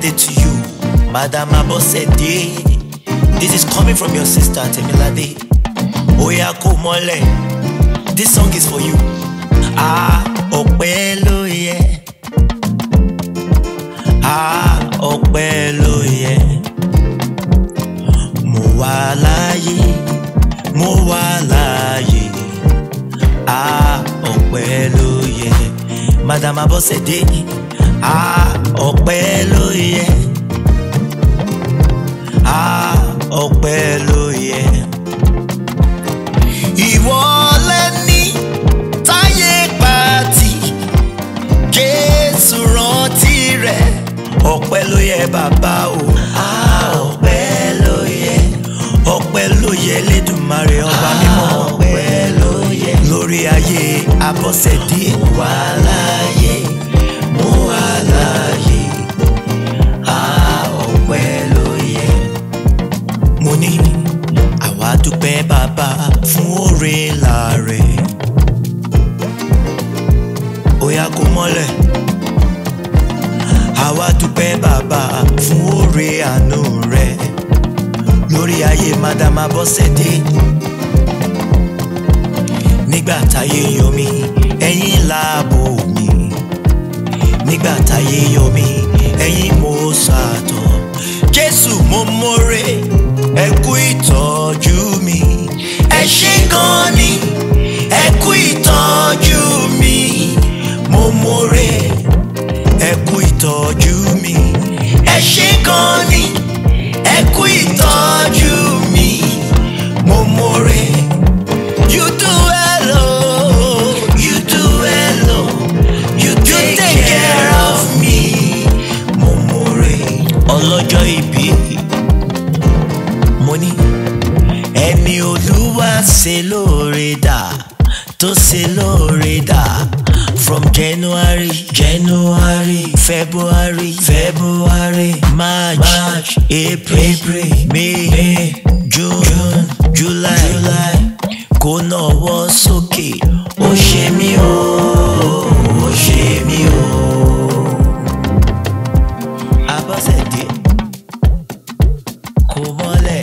birthday to you, Madam Abosede. This is coming from your sister Temilade. Oya kò mọ́lẹ̀, this song is for you. Ah, ọpẹ́ ló yẹ. Ah, ọpẹ́ ló yẹ. Mo wà láàyè, mo wà láàyè. Ah, ọpẹ́ ló yẹ. Madam Abosede. Ah, ọpẹ́ ló yẹ. Ah, ọpẹ́ ló yẹ. Ìwọ lẹ́ni táyé pàtì, Jésù rántí rẹ̀. Ọpẹ́ ló yẹ bàbá o. Ah, ọpẹ́ ló yẹ. Ọpẹ́ ló yẹ Lédùmarè ọba mímọ́. Ọpẹ́ ló yẹ. Lórí ayé Abọ́sẹ̀dé. Mo wà láàyè, mo wà láàyè. Ah, ọpẹ́ ló yẹ. Mo ní àwa dúpẹ́ bàbá fún oore ńlá rẹ̀. Oya kò mọ́lẹ̀. Àwa dúpẹ́ bàbá fún oore àánú rẹ̀. Lórí ayé Madam Abọ́sẹ̀dé. Nígbà táyé yọ mí, ẹ̀yin láàbò mi. Nígbà táyé yọ mí, ẹ̀yin mo ṣàtọ̀. Jésù mo mọ̀rẹ́, ẹ kú ìtọ́jú mi. Ẹ ṣé gan ni, ẹ kú ìtọ́jú mi. Mo mọ̀rẹ́, ẹ kú ìtọ́jú mi. Ẹ ṣé gan ni, ẹ kú ìtọ́jú mi. Mo mọ̀rẹ́. You do well, oh, you do well, oh, you take, care, of me. Mo mọ̀rẹ́ ọlọ́jọ́ ìbí. Mo ní ẹni olúwa ṣe lóore dà tó ṣe lóore dà from January January February February March March April April May May June June July July kó náwó sókè ó ṣe mí o ó ṣe mí o. Abọ́sẹ̀dé kò mọ́lẹ̀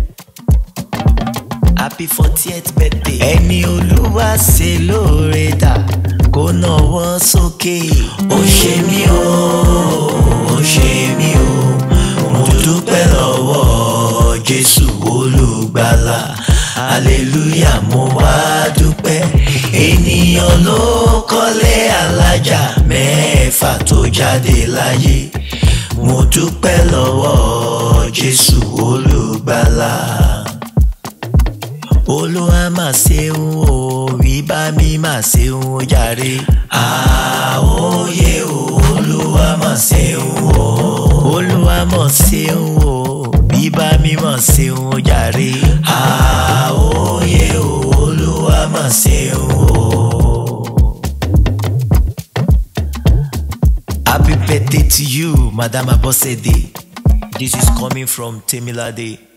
happy fortieth birthday. ẹni olúwa ṣe lóore dà kó náwó sókè ó ṣe mí o ó ṣe mí o mo dúpẹ́ lọ́wọ́ jésù olùgbàlà hallelujah mo wá dúpẹ́ ènìyàn ló kọ́lé alájà mẹ́fà tó jáde láyé mo dúpẹ́ lọ́wọ́ jésù olùgbàlà olúwa mà ṣeun o bíbá mi mà ṣeun o jàre àwòye o olúwa mà ṣeun o olúwa mà ṣeun o bíbá mi mà ṣeun o jàre àwòye o olúwa mà ṣeun o. Happy birthday to you, Madam Abosede. This is coming from Temilade.